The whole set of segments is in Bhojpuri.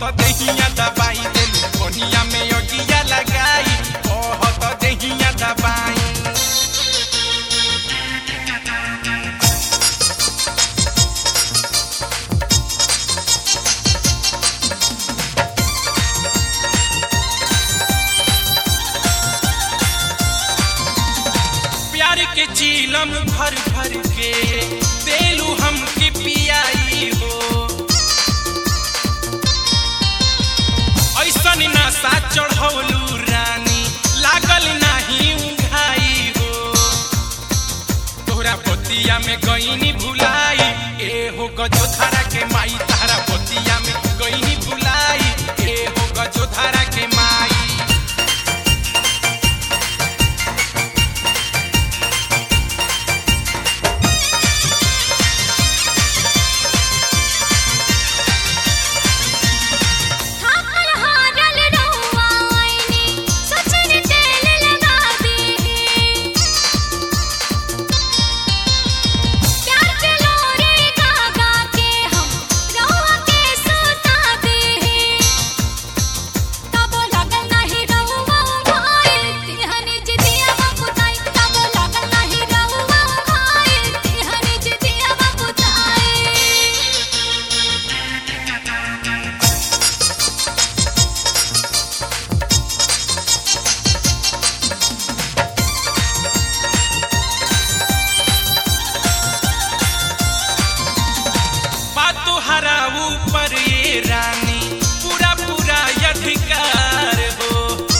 देहिया दबाई देलू कोनिया में अगिया लगाई कहत देहिया दबाई प्यार के चीलम भर भर के देलू हमके पियाई हो ऐसन नशा चढ़ौलू रानी लागल नाही उघाई हो तोहरा बतिया में गईनी भुलाई ए हो गजोधारा के माई तारा बतिया में गईनी भुलाई ए हो गजोधारा के माई थाकल हारल रहुआ आईनी सचर तेल लगा दे प्यार के लोरे गागा के हम रहुआ के सुता दे तब लगल नहीं रहुआ भाई तिहनी जिदिया बपुताई तब लगल नहीं रहुआ भाई तिहनी जिदिया बपुताई बात हरा ऊपर ये रानी पूरा पूरा अधिकार हो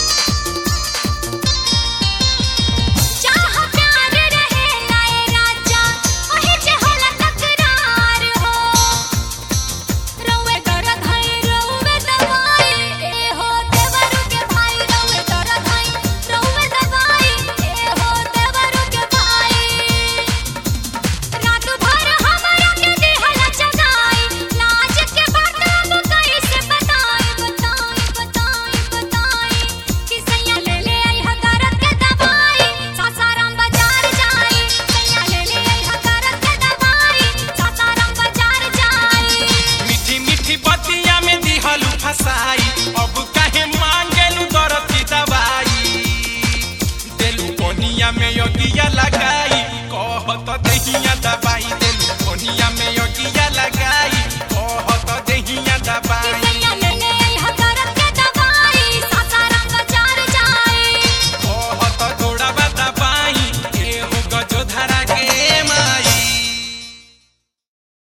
चाह प्यार रहे लाए राजा ओहे जे होला तकरार हो रउए दर्द है रउए दवाई ए हो देवरू के भाई रउए दर्द है रउए दवाई ए हो देवरू के भाई रात भर हमरा के देहला जगाई लाज के बात अब कैसे बताई बताई बताई बताई कि सैया ले ले आई हकारत के दवाई सासाराम बाजार जाई सैया ले ले आई हकारत के दवाई सासाराम बाजार जाई मीठी मीठी बतिया में दिहलू फसाई अब काहे मांगेलू दर्द की दवाई देलू कोनिया में अगिया लगाई कहत दहिया